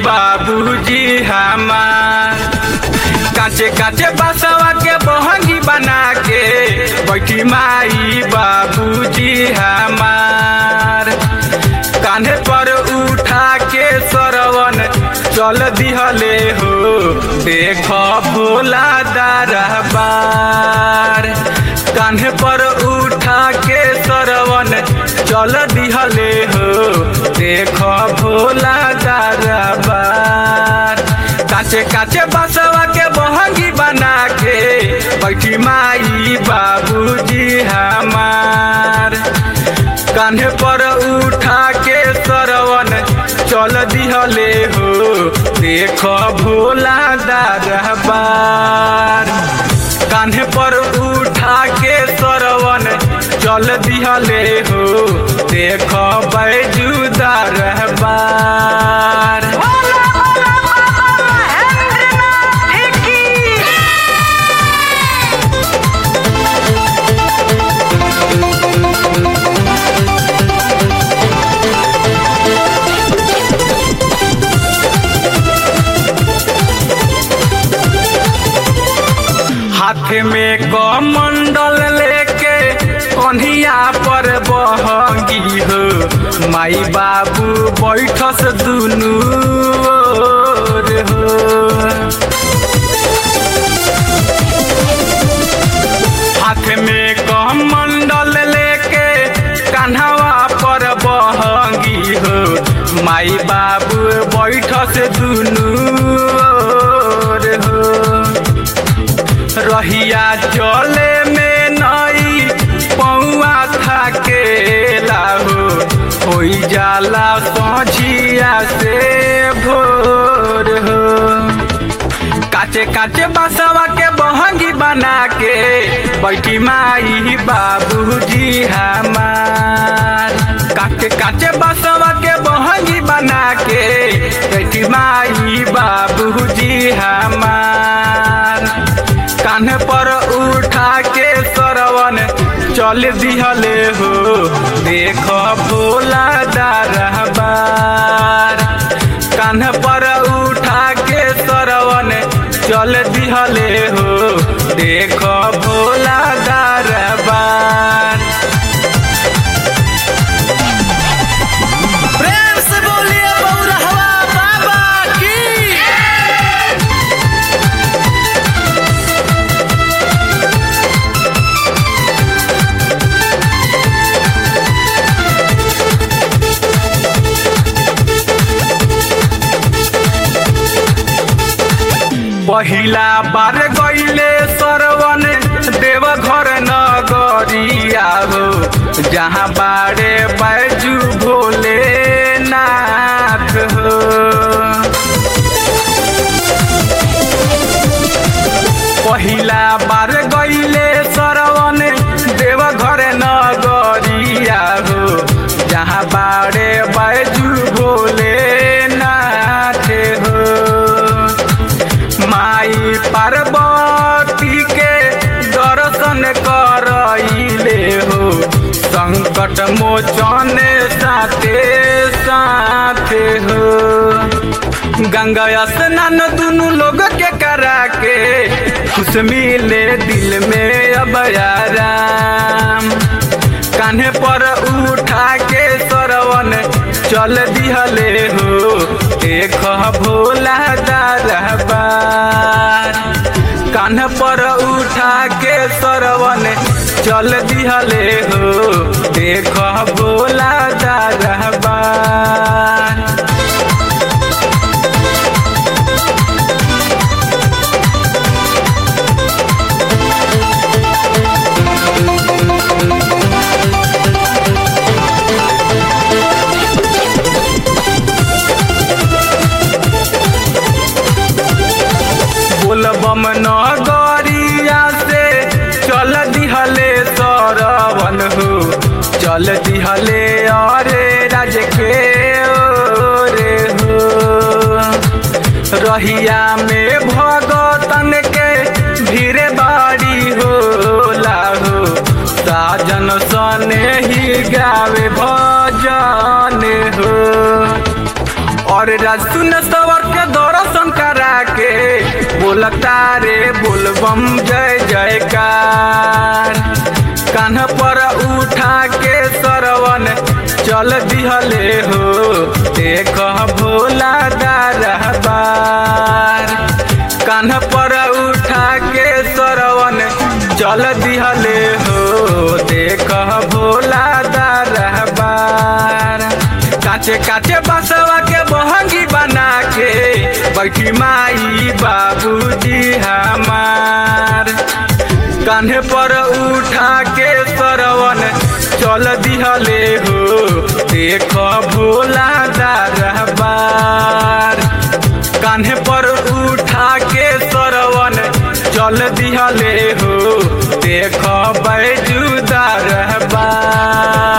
बाबूजी हमार काचे काचे बसवा के बहंगी बना के बैठी माई बाबूजी हमार कान्हे पर उठा के सरवन चल दिहले हो देख भोला दरबार कान्हे पर उठा के सरवन चल दिहले हो देख भोला दरबार काचे काचे बसवा के बहंगी बना के बैठी माई बाबूजी हमार कान्हे पर उठा के सरवन चल दिहले हो देख भोला दरबार कान्हे पर उठा के सरवन चल दिहले हो देख बैजू दरबार बोला बोला बाबा महेंद्रनाथ की हाथ में कमंडल लेके कन्हिया पर बहंगी हो माई बाबू बैठस दुनू ओर हो हाथ में कमंडल लेके कान्हवा पर बहंगी हो माई बाबू बैठस दुनू ओर हो रहिया चले में नई पौआ थाके लाहो होई जाला सोझिया से भोर हो काचे काचे बसवा के बहंगी बना के बैठी माई बाबूजी हमार काचे काचे बसवा के बहंगी बना के बैठी माई बाबूजी हमार कान्हे पर उठा के सरवन चल दिहले हो देख भोला दरबार कान्हे पर उठा के सरवन चल दिहले हो देख भोला दरबार प्रेम से बोलिए बौरहवा बाबा की पहिला बार गईले सरवन देव घर नगरिया हो जहाँ बाड़े बैजू भोले नाथ हो पहिला बार गईले सरवन देव घर नगरिया हो जहाँ बाड़े बैजू भोले नाथ हो माई पार्वती के दर्शन करइले हो संकट मोचन साथे साथे हो गंगा स्नान दुनू लोग के करा के खुश मिले दिल में अब आराम कान्हे पर उठा के सरवन चल दिहले हो देख भोला दरबार कान्हे पर उठा के सरवन चल दिहले हो देख भोला दरबार बोलबम नगरिया से चल दिहले सरवन हो चल दिहले अरे राज के ओरे हो रहिया में भगतन के भीड़ बाड़ी होला हो साजन सने ही गावे भजन हो और रसुन सवर के दर्शन करा के बोलता रे बोलबम जय जयकार कान्ह पर उठा के सरवन चल दिहले हो देख भोला दारबार कान्ह पर उठा के सरवन चल दिहले हो देख भोला दारबार काचे काचे बसवा के बहंगी बना के बैठी माई बाबूजी हमार कान्हे पर उठा के सरवन चल दिहले हो देख भोला दारबार कान्हे पर उठा के सरवन चल दिहले हो देख बैजू दारबार